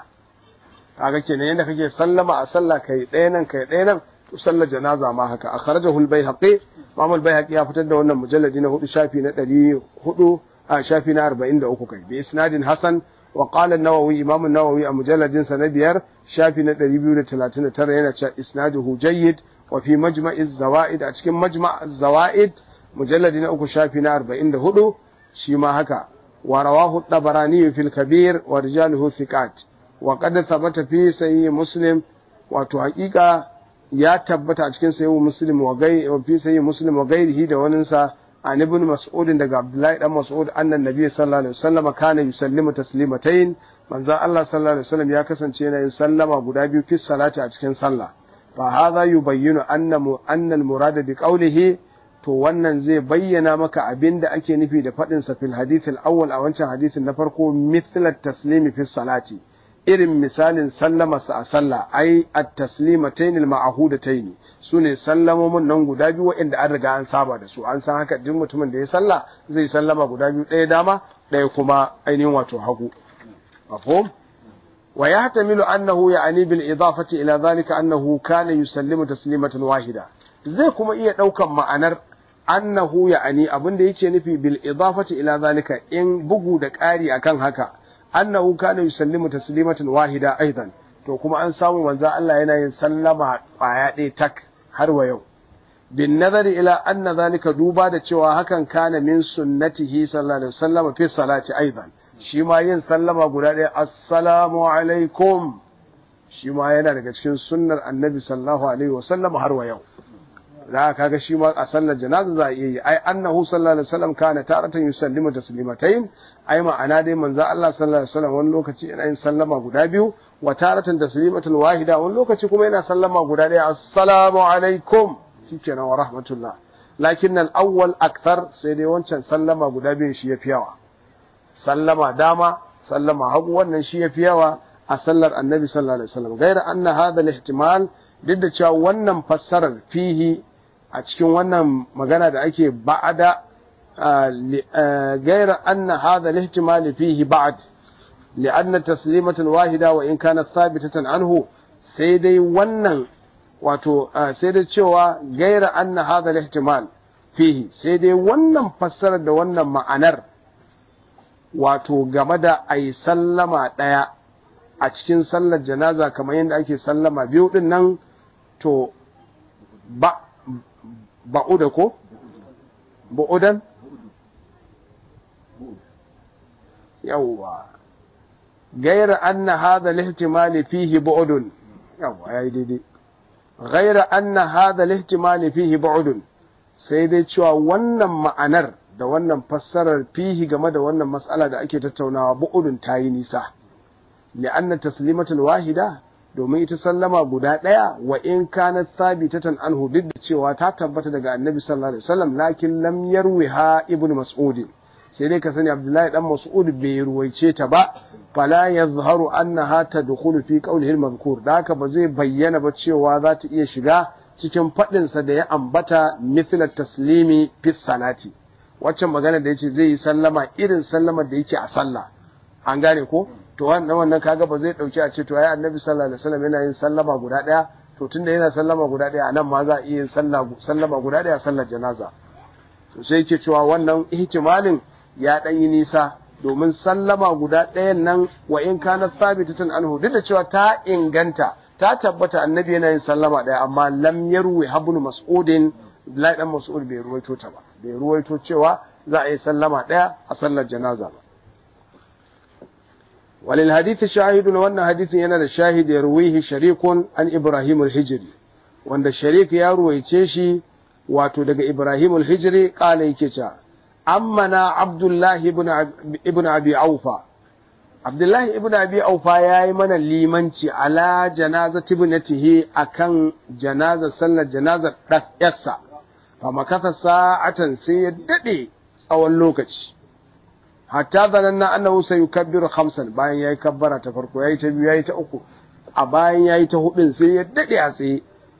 Speaker 1: kaga kenan yadda kake sallama a sallah kai ɗaya nan kai ɗaya nan to sallar janaza ma haka akhrajahu al-baihaqi Imam al-baihaqi ya fitar da wannan mujalladi na hudu shafi na ɗari hudu a shafi na arba'in da uku kai bi isnadin hasan wa qala an-nawawi imam an-nawawi a mujalladin sa na biyar shafi na ɗari biyu da talatin da tara yana cewa isnaduhu jayyid wa fi majma'i zawaid a cikin majma' zawaid mujalladi na uku shafi na arba'in da hudu shi ma haka wa rawahu at-tabarani fil kabir wa rijaluhu thiqat wa qad thabata fi sahih muslim wato haƙiƙa ya tabbata a cikin sahih muslim wa gai wa fi sahih muslim wa gairihi da waninsa عن ابن مسعود daga Abdullahi dan Mas'ud annan Nabi sallallahu alaihi wasallam kana yusallimu taslimatayn manzon Allah sallallahu alaihi wasallam ya kasance yana yin sallama guda biyu fi salati a cikin sallah fa hadha yubayyinu anna anna al-murad bi qawlihi to wannan zai bayyana maka abinda ake nufi da fadin sa fil hadith al-awwal a wancan hadisin na farko mithla taslimi fi salati irin misalin sallama sa a sallah ai at-taslimatayn al-ma'hudatayn su ne sallamomin nan guda biyu waɗanda an riga an saba da su an san haka duk mutumin da ya salla zai sallama guda biyu ɗaya dama ɗaya kuma ainihin wato hagu mafhum wa yahtamilu annahu ya'ni bil idafati ila zalika annahu kana yusallimu taslimatan wahida zai kuma iya ɗaukan ma'anar annahu ya'ni abin da yake nufi bil idafati ila zalika in bugu da ƙari akan haka annahu kana yusallimu taslimatan wahida aidan to kuma an samu manzo Allah yana yin sallama ƙwaya ɗaya tak har wa yau bin nazari ila anna zalika duba da cewa hakan kana min sunnatihi sallallahu alaihi wasallam fi salati aidan shi ma yin sallama guda ɗaya assalamu alaikum shi ma yana daga cikin sunnar annabi sallallahu alaihi wasallam har wa yau da kaga shi ma a sallar janaza za a iya yi ai annahu sallallahu alaihi wasallam kana taratan yusallimu taslimatayn ai ma'ana dai manzo Allah sallallahu alaihi wasallam wani lokaci yana yin sallama guda biyu wa taratan taslimatul wahida wani lokaci kuma yana sallama guda ɗaya assalamu alaikum shikenan wa rahmatullah lakin al-awwal akthar sai dai wancan sallama guda biyun shi yafi yawa sallama dama sallama hagu wannan shi yafi yawa a sallar annabi sallallahu alaihi wasallam gaira anna hadha al-ihtimal duk da cewa wannan fassarar fihi a cikin wannan magana da ake ba'ada gaira anna hadha al-ihtimal fihi ba'd لأن تسليمة واحدة وإن كانت ثابتة عنه سيدي ونن wato sai dai cewa gaira anna hadha al-ihtimal fihi sai dai wannan fassarar da wannan ma'anar wato game da ai sallama daya a cikin sallar janaza kamar yadda ake sallama biyu din nan to ba ba'uda ko ba'udan yawwa gaira anna hadha al-ihtimal fihi bu'dun yawwa yayi daidai غير أن هذا الاحتمال فيه بعد sai dai cewa wannan ma'anar da wannan fassarar fihi game da wannan mas'ala da ake tattaunawa bu'udun ta yi nisa li'anna taslimatul wahida domin ita sallama guda ɗaya wa in kanat thabitatan anhu duk da cewa ta tabbata daga annabi sallallahu alaihi wasallam lakin lam yarwiha ibn mas'ud sai dai ka sani abdullahi dan mas'ud bai ruwaice ta ba fala yadhharu annaha tadkhulu fi qawlihi al-madhkur da haka ba zai bayyana ba cewa za ta iya shiga cikin fadin sa da ya ambata mithla taslimi fi salati waccan magana da yace zai yi sallama irin sallamar da yake a sallah an gane ko to wannan wannan kaga ba zai dauki a ce to ai annabi sallallahu alaihi wasallam yana yin sallama guda daya to tunda yana sallama guda daya anan ma za a iya yin sallama guda daya sallar janaza to sai yake cewa wannan ihtimalin ya dan yi nisa domin sallama guda ɗayan nan wa in kana thabitatan anhu duk da cewa ta inganta ta tabbata annabi yana yin sallama ɗaya amma lam yarwi habnu mas'udin Abdullahi dan Mas'ud bai ruwaito ta ba bai ruwaito cewa za a yi sallama ɗaya a sallar janaza ba walil hadith shahidun wannan hadithin yana da shahid ya ruwihi sharikun an Ibrahim al-Hijri wanda sharik ya ruwaice shi wato daga Ibrahim al-Hijri kala yake cewa ammana Abdullahi ibn Abi Aufa. Abdullahi ibn Abi Aufa ya yi mana limanci ala janaza tibnatihi akan janazar sallar janazar ɗas'yarsa, fa makasa sa'atan sai ya daɗe tsawon lokaci. Hatta zanen na annahu sai yukabbiru hamsan bayan ya yi kabbara ta farko ya yi ta biyu ya yi ta uku, a bayan ya yi ta hudun sai ya daɗe a tsaye.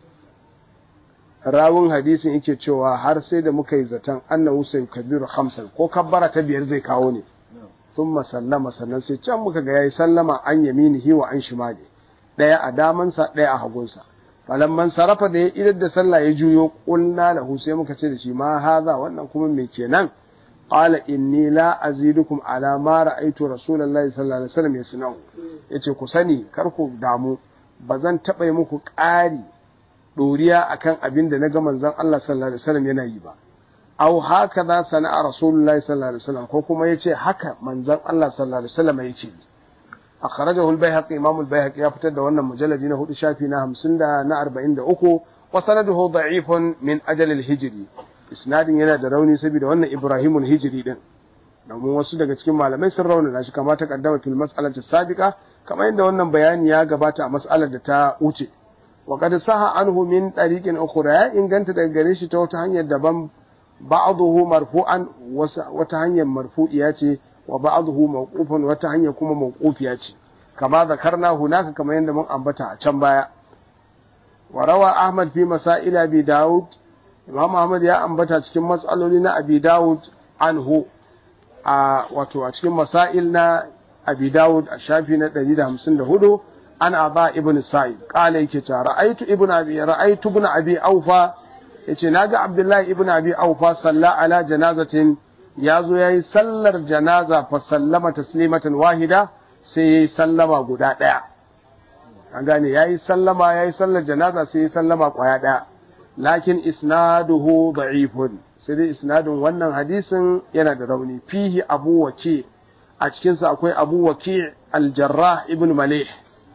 Speaker 1: rawun hadisin yake cewa har sai da muka yi zaton annahu sai kabiru hamsan ko kabbara ta biyar zai kawo ne sun sallama sannan sai can muka ga yayi sallama an yaminihi wa an shimali daya a damansa daya a hagunsa falamman sarafa da ya idar da sallah ya juyo kulna lahu sai muka ce da shi ma haza wannan kuma me kenan qala inni la azidukum ala ma ra'aytu rasulullahi sallallahu alaihi wasallam yasna'u yace ku sani kar ku damu bazan taɓa muku ƙari ɗoriya akan abin da na ga manzon Allah sallallahu alaihi wasallam yana yi ba aw haka za sana'a rasulullahi sallallahu alaihi wasallam ko kuma yace haka manzon Allah sallallahu alaihi wasallam yake akhrajahu al-baihaqi imam al-baihaqi ya fitar da wannan mujalladi na hudu shafi na 50 da na 43 wa sanaduhu da'ifun min ajal al-hijri isnadin yana da rauni saboda wannan ibrahim al-hijri din domin wasu daga cikin malamai sun raunana shi kamar ta kaddama fil mas'alati sabiqa kamar yadda wannan bayani ya gabata a mas'alar da ta wuce wa qad saha anhu min tariqin ukhra ya inganta daga gare shi ta wata hanyar daban ba'dahu marfu'an wata hanyar marfu'iya ce wa ba'dahu mawqufan wata hanyar kuma mawqufiya ce kama zakarna hunaka kamar yadda mun ambata a can baya wa rawa ahmad fi masail abi daud imam ahmad ya ambata cikin mas'aloli na abi daud anhu a wato a cikin masail na abi daud a shafi na 154 an aba ibn sa'id qala yake cewa ra'aytu ibn abi ra'aytu ibn abi aufa yace naga abdullahi ibn abi aufa salla ala janazatin yazo yayi sallar janaza fa sallama taslimatan wahida sai yayi sallama guda daya an gane yayi sallama yayi sallar janaza sai yayi sallama kwaya daya lakin isnaduhu da'ifun sai dai isnadin wannan hadisin yana da rauni fihi abu waki a cikinsa akwai abu waki al-jarrah ibn malih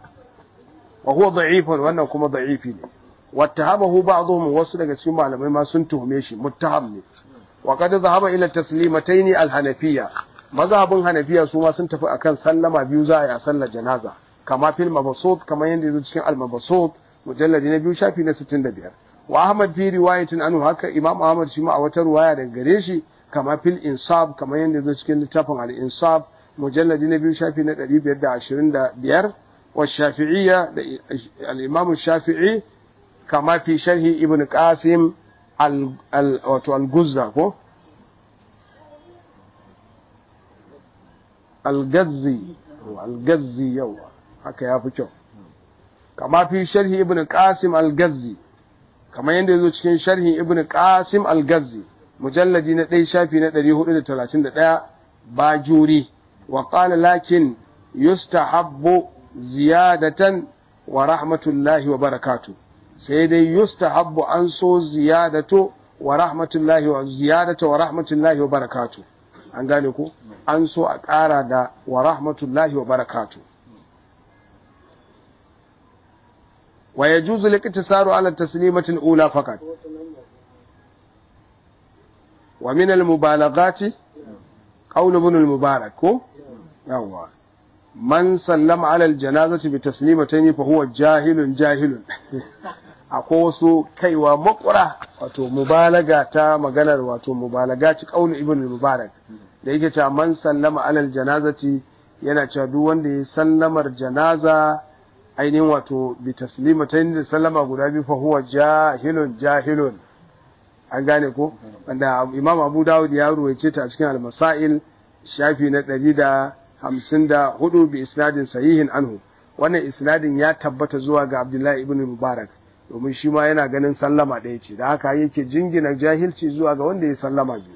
Speaker 1: wa huwa da'ifun wannan kuma da'ifi ne wattahamahu ba'dhum wasu daga cikin malamai ma sun tuhume shi muttaham ne wa qad zahaba ila taslimatayn al-hanafiyya mazhabin hanafiya su ma sun tafi akan sallama biyu za a yi a sallar janaza kama fil mabsut kama yanda yazo cikin al-mabsut mujalladi na biyu shafi na 65 wa Ahmad fi riwayatin anhu haka Imam Ahmad shi ma a wata riwaya daga gare shi kama fil insaf kamar yadda zo cikin littafin al insaf mujalladi na biyu shafi na 525 wa shafi'iyya da al Imam Shafi'i kama fi sharhi Ibn Qasim al wato al Guzza ko al Gazzi al Gazzi yawa haka ya fi kyau kama fi sharhi Ibn Qasim al Gazzi kamar yadda ya zo cikin sharhin ibn qasim al-gazzi mujalladi na ɗaya shafi na 431 bajuri wa qala lakin yustahabbu ziyadatan wa rahmatullahi wa barakatu sai dai yustahabbu an so ziyadatu wa rahmatullahi wa ziyadatu wa rahmatullahi wa barakatu an gane ku an so a ƙara da wa rahmatullahi wa barakatu ويجوز الاقتصار على التسليمة الأولى فقط ومن المبالغات قول ابن المبارك يوا من سلم على الجنازة بتسليمتين فهو جاهل جاهل akwai wasu kaiwa makwara wato mubalaga ta maganar wato mubalaga ci kaulu ibn mubarak da yake cewa man sallama alal janazati yana cewa duk wanda ya sallamar janaza ainihin wato bi taslima ta da sallama guda biyu fa huwa jahilun jahilun an gane ko wanda imam abu dawud ya ruwaice ta a cikin al-masail shafi na ɗari da hamsin da hudu bi isnadin sahihin anhu wannan isnadin ya tabbata zuwa ga abdullahi ibn mubarak domin shi ma yana ganin sallama ɗaya ce da haka yake jingina jahilci zuwa ga wanda ya sallama biyu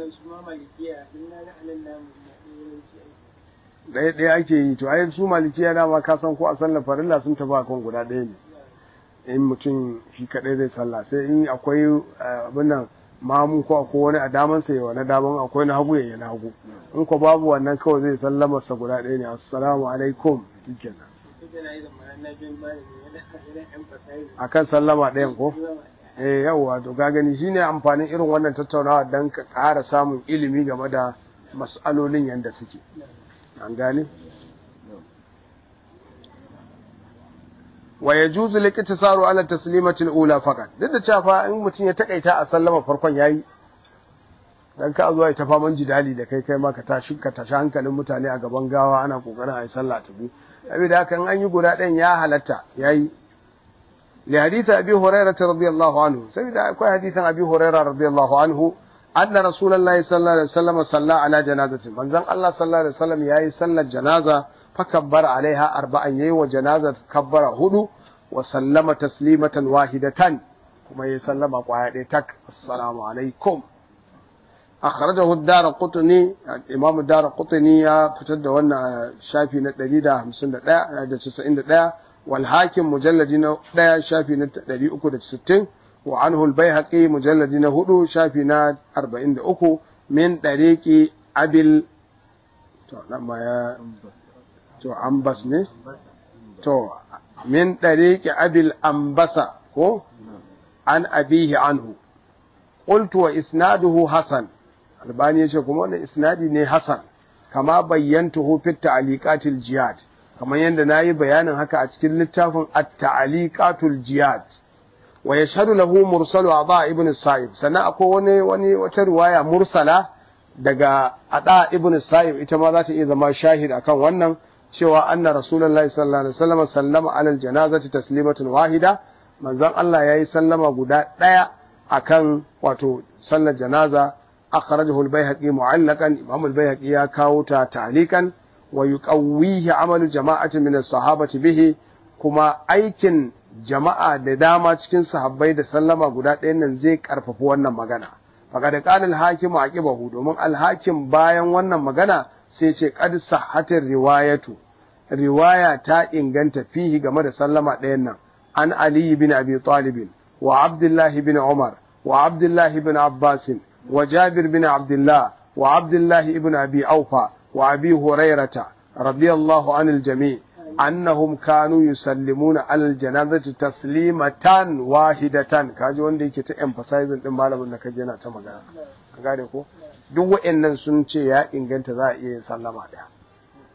Speaker 1: ɗaya ɗaya ake yi to ayin su malikiya dama ka san ko a sallar farilla sun tafi kan guda ɗaya ne in mutum shi kaɗai zai sallah sai in akwai abin nan mamu ko akwai wani a daman sa yawa na daman akwai na hagu yayi na hagu in ko babu wannan kawai zai sallama sa guda ɗaya ne assalamu alaikum shikenan akan sallama ɗayan ko eh yawa to ka gani shine amfanin irin wannan tattaunawa dan ka ƙara samun ilimi game da mas'alolin yanda suke an gane wa yajuzu liktisaru ala taslimati al-ula faqat duk da cewa in mutum ya takaita a sallama farkon yayi dan ka zuwa ita faman jidali da kai kai ma ka tashi ka tashi hankalin mutane a gaban gawa ana kokarin ayi sallah ta bi saboda haka in an yi guda ɗayan ya halatta yayi li hadith abi hurairah radiyallahu anhu saboda akwai hadithan abi hurairah radiyallahu anhu anna rasulullahi sallallahu alaihi wasallam salla ala janazati manzon Allah sallallahu alaihi wasallam yayi sallar janaza fakabbara alaiha arba'an yayi wa janaza kabbara hudu wa sallama taslimatan wahidatan kuma yayi sallama kwaya ɗaya tak assalamu alaikum akhrajahu ad-darqutni imam ad-darqutni ya fitar da wannan shafi na 151 da 91 wal hakim mujalladi na 1 shafi na 360 وعنه البيهقي مجلد نهدو شافنا أربعين أكو من طريق أبي تو لما يا تو أنبس ne تو من طريق أبي الأنبسة هو عن أبيه عنه قلت وإسناده حسن albani ya ce kuma wannan isnadi ne hasan kama bayyantuhu fi ta'liqatil jihad kamar yadda nayi bayanin haka a cikin littafin at-ta'liqatul jihad wa yashhadu lahu mursalu Aba ibn Sa'ib sannan akwai wani wani wata riwaya mursala daga Ada ibn Sa'ib ita ma za ta iya zama shahid akan wannan cewa anna rasulullahi sallallahu alaihi wasallam sallama ala aljanazati taslimatun wahida manzon Allah yayi sallama guda daya akan wato sallar janaza akhrajahu al-baihaqi mu'allaqan imam al-baihaqi ya kawo ta ta'liqan wa yuqawwihi amalu jama'atin min as-sahabati bihi kuma aikin jama'a da dama cikin sahabbai da sallama guda ɗayan nan zai karfafi wannan magana faqad qala al-hakim aqibahu domin al-hakim bayan wannan magana sai ce qad sahhatir riwayatu riwaya ta inganta fihi game da sallama ɗayan nan an ali bin abi talib wa abdullahi bin umar wa abdullahi bin abbas wa jabir bin abdullah wa abdullahi ibn abi aufa wa abi hurairata radiyallahu anil jami' annahum kanu yusallimuna alal janazati taslimatan wahidatan kaji wanda yake ta emphasizing din malamin da kaje yana ta magana ka gane ko duk wa'annan sun ce ya inganta za a iya yin sallama daya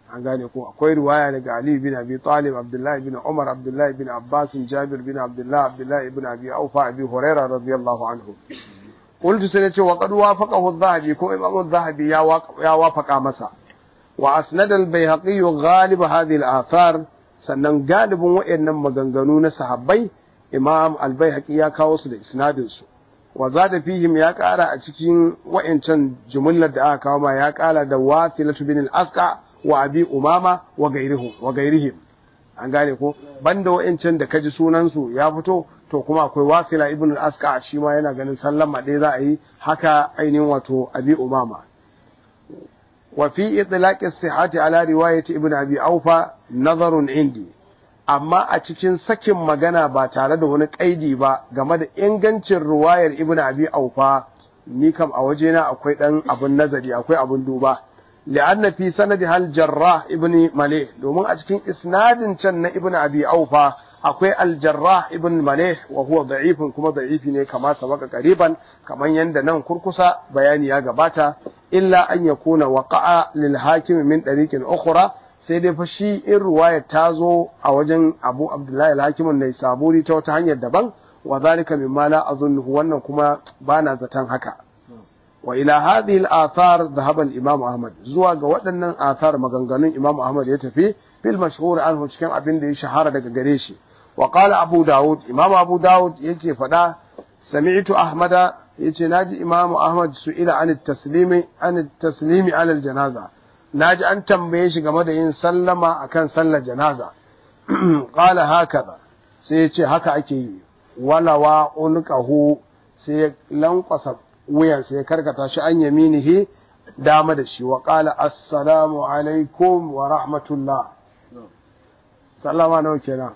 Speaker 1: an gane ko akwai riwaya daga Ali bin Abi Talib Abdullah bin Umar Abdullah bin Abbas Jabir bin Abdullah Abdullah ibn Abi Aufa Abi Hurairah radiyallahu anhu qultu sai nace wa qad wafaqahu adh-Dhahabi ko Imam adh-Dhahabi ya ya wafaqa masa wa asnada al-Baihaqi ghalib hadhihi al-athar sannan galibin wayannan maganganu na sahabbai Imam al-Baihaqi ya kawo su da isnadin su wa zada fihim ya kara a cikin wayancan jumlar da aka kawo ma ya kara da wasilatu bin al-Asqa wa abi umama wa gairihim wa gairihim an gane ko banda wa'ancan da kaji sunan su ya fito to kuma akwai wasila ibn al-asqa shi ma yana ganin sallama dai za a yi haka ainihin wato abi umama wa fi itlaq as-sihhati ala riwayati ibn abi aufa nazarun indi amma a cikin sakin magana ba tare da wani kaidi ba game da ingancin riwayar ibn abi aufa ni kam a wajena akwai dan abun nazari akwai abun duba لأن في سندها الجراح ابن مليح domin a cikin isnadin can na ibn abi aufa akwai aljarrah ibn malih wa huwa da'ifun kuma da'ifi ne kama sabaka qariban kaman yanda nan kurkusa bayani ya gabata illa an yakuna waqa'a lil hakim min tariqin ukhra sai dai fa shi in ruwaya ta zo a wajen Abu Abdullahi al-Hakim an saburi ta wata hanyar daban wa zalika mimma la azunnu wannan kuma bana zaton haka wa ila hadhihi al-athar dhahaba al-imam Ahmad zuwa ga waɗannan athar maganganun Imam Ahmad ya tafi fil mashhur anhu cikin abin da ya shahara daga gare shi wa qala Abu Dawud Imam Abu Dawud yake faɗa sami'tu Ahmada yace naji Imam Ahmad su'ila an at-taslimi an at-taslimi ala al-janaza naji an tambaye shi game da yin sallama akan sallar janaza qala hakaza sai yace haka ake yi wala wa unqahu sai lankwasa wuyansa ya karkata shi an yaminihi dama da shi wa qala assalamu alaikum wa rahmatullah sallama nawa kenan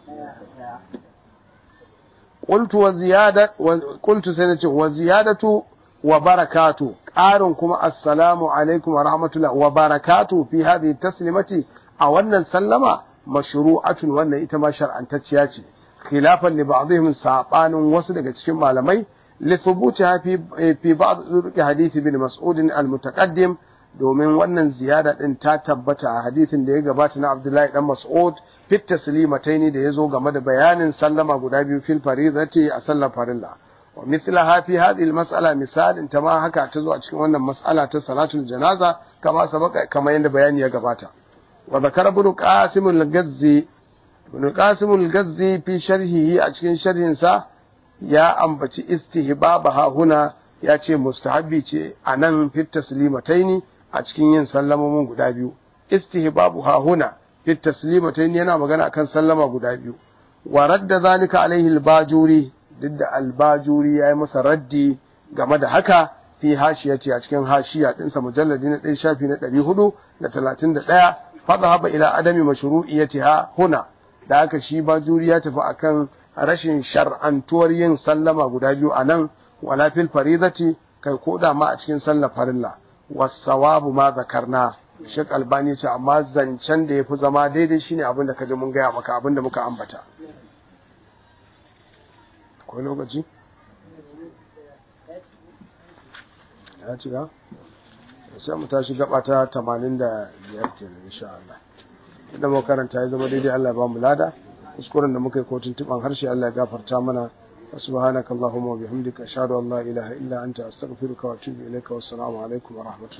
Speaker 1: qultu wa ziyada qultu sai nace wa ziyadatu wa barakatu ƙarin kuma assalamu alaikum wa rahmatullah wa barakatu fi hadhihi taslimati a wannan sallama mashru'atun wannan ita ma shar'antacciya ce khilafan li ba'dihim sabanin wasu daga cikin malamai لثبوتها في في بعض طرق حديث ابن مسعود المتقدم domin wannan ziyada din ta tabbata a hadisin da ya gabata na Abdullahi dan Mas'ud fit taslimataini da yazo game da bayanin sallama guda biyu fil faridati a sallar farilla wa mithlaha fi hadhihi al-mas'ala misalin ta ma haka ta zo a cikin wannan mas'ala ta salatul janaza kama sabaka kama yanda bayani ya gabata wa zakara ibn qasim al-gazzi ibn qasim al-gazzi fi sharhihi a cikin sharhin sa ya ambaci istihbaba huna ya ce mustahabbi ce a nan fit taslimataini a cikin yin sallamomin guda biyu istihbabu huna fit taslimataini yana magana akan sallama guda biyu wa radda zalika alaihi albajuri duk da albajuri ya yi masa raddi game da haka fi hashiyati a cikin hashiya ɗinsa mujalladi na ɗaya shafi na ɗari hudu da talatin da ɗaya fadhaba ila adami mashru'iyatiha huna da haka shi bajuri ya tafi akan rashin shar'antuwar yin sallama guda biyu a nan wala fil faridati kai ko da ma a cikin sallar farilla wasawabu ma zakarna Sheikh Albani ce amma zancen da yafi zama daidai shine abin da kaje mun gaya maka abin da muka ambata akwai lokaci ya ci ga sai mu tashi gaba ta 85 kenan insha Allah idan mu karanta ya zama daidai Allah ya ba mu lada kuskuren da muka yi ko tuntuban harshe Allah ya gafarta mana subhanakallahumma wa bihamdika ashhadu an la ilaha illa anta astaghfiruka wa atubu ilaika wassalamu alaikum wa rahmatullahi